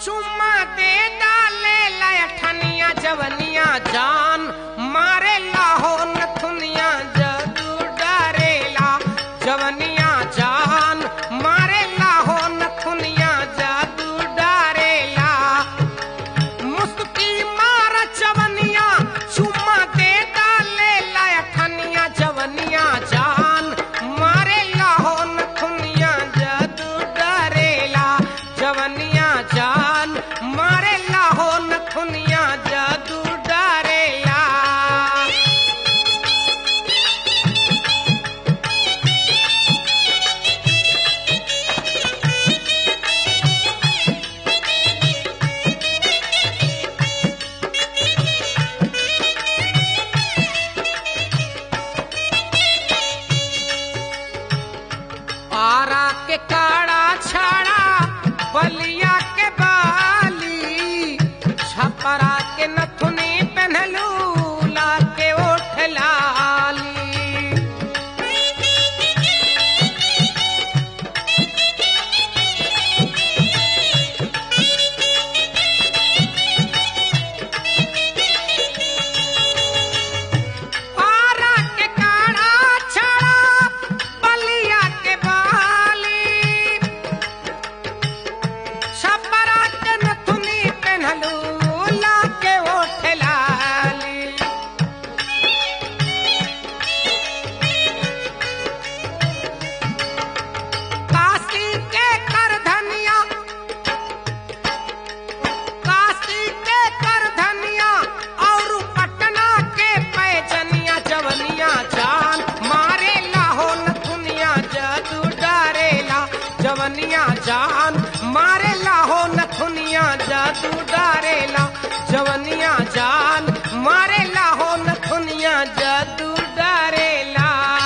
चुम्मा दे डाले लठनिया जवनिया जान मारे लाहो नथुनिया जदू डरेला जवनिया जान मारे लाहो नथुनिया जदू डरेला मुस्की मार जवनिया चुम्मा दे डाले लठनिया जवनिया जान मारे लाहो नथुनिया जदू डरेला जवनिया जान मारे लाहो नथुनिया जदू डरेला आरा के काड़ा छाड़ा बलिया के बाली छपरा के नथुनी पहनलू ला के ओठ लाली आरा के काड़ा छाड़ा बलिया के बाली छपरा के नथुनी पहनलू ला के ओठ लाली काशी के कर धनिया काशी के कर धनिया और पटना के पैजनिया जवनिया जान मारे लाहो नथुनिया जदू डरेला जवनिया जान मारे लाहो नथुनिया जदू डरेला जवनिया जान मारे लाहो नथुनिया जदू डरेला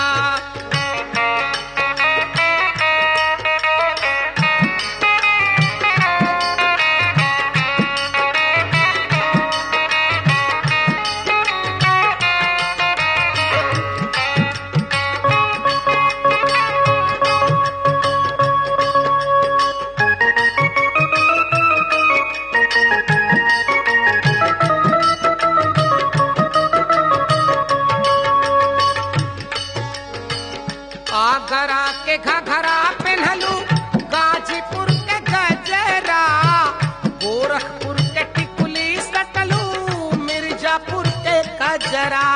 आगरा के घघरा पहनलू गाजीपुर के गजरा गोरखपुर के टिकुली सटलू मिर्जापुर के कजरा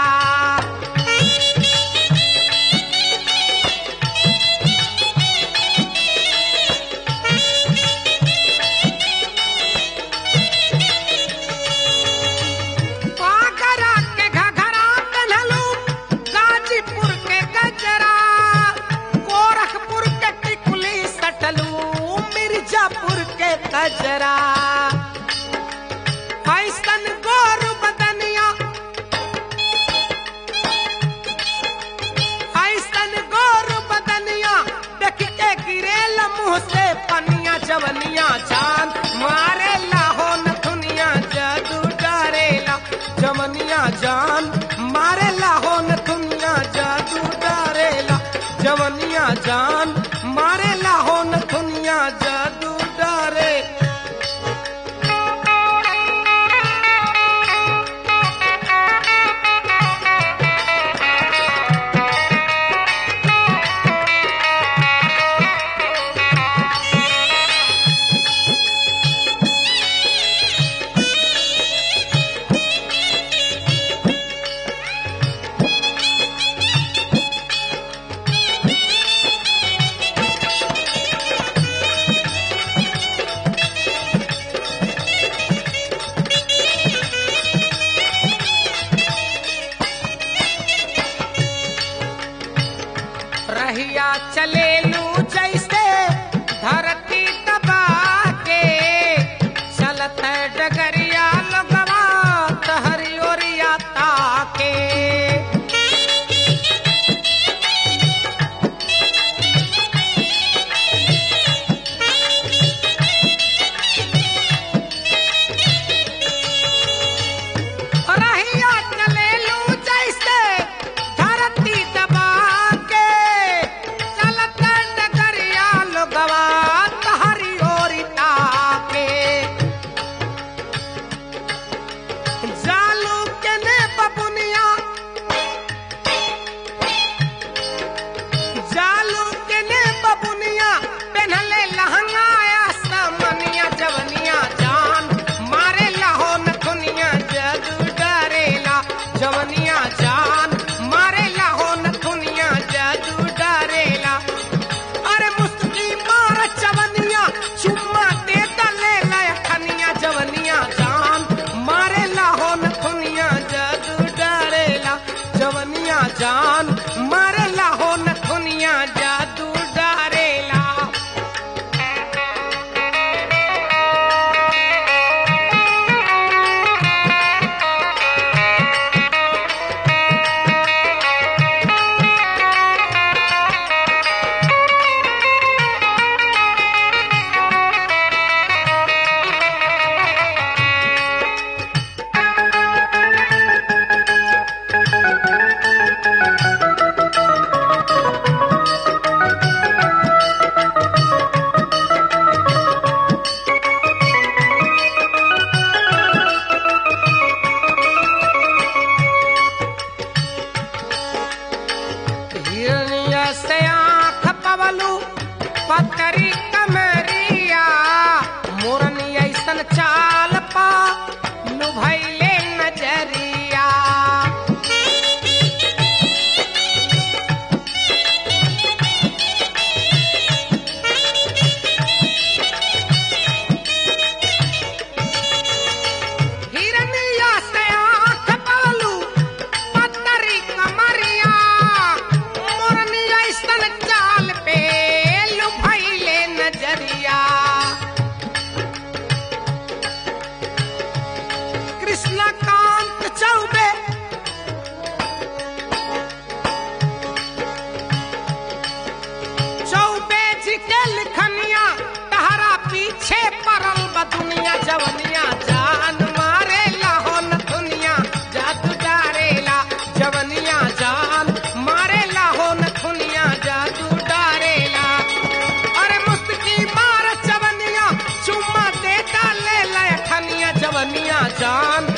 आगरा के घघरा पहनलू गाजीपुर के गजरा गोरखपुर के टिकुली सटलू मिर्जापुर के कजरा ऐसन गोर बदनिया ऐसन गोर बदनिया देख के गिरेल मुंह से पनिया जवनिया जान मारे लाहो नथुनिया जदू डरेला जवनिया जान मारे लाहो नथुनिया जदू डरेला जवनिया जान मारे लाहो नथुनिया जदू डरे रहिया चले लू जैसे धरती दबा के चलत है डगरिया लगवा तहरी ओरिया ताके रहिया चले लू जैसे धरती दबा के चलत पवलू पतरी कमरिया मोरनी ऐसन चाल पा लुभैले नजरिया हिरनिया से आँख पवलू पतरी कमरिया मोरनी ऐसन चाल पे लुभैले नजरिया कृष्णकांत चौबे चौबे जी के लिखनिया तहरा पीछे परल बा दुनिया जवनिया जान मारे लाहो न दुनिया जादू डारेला जवनिया जान मारे लाहो न दुनिया जादू डारेला अरे मुस्की मार जवनिया चुम्मा दे डाले लखनिया जवनिया जान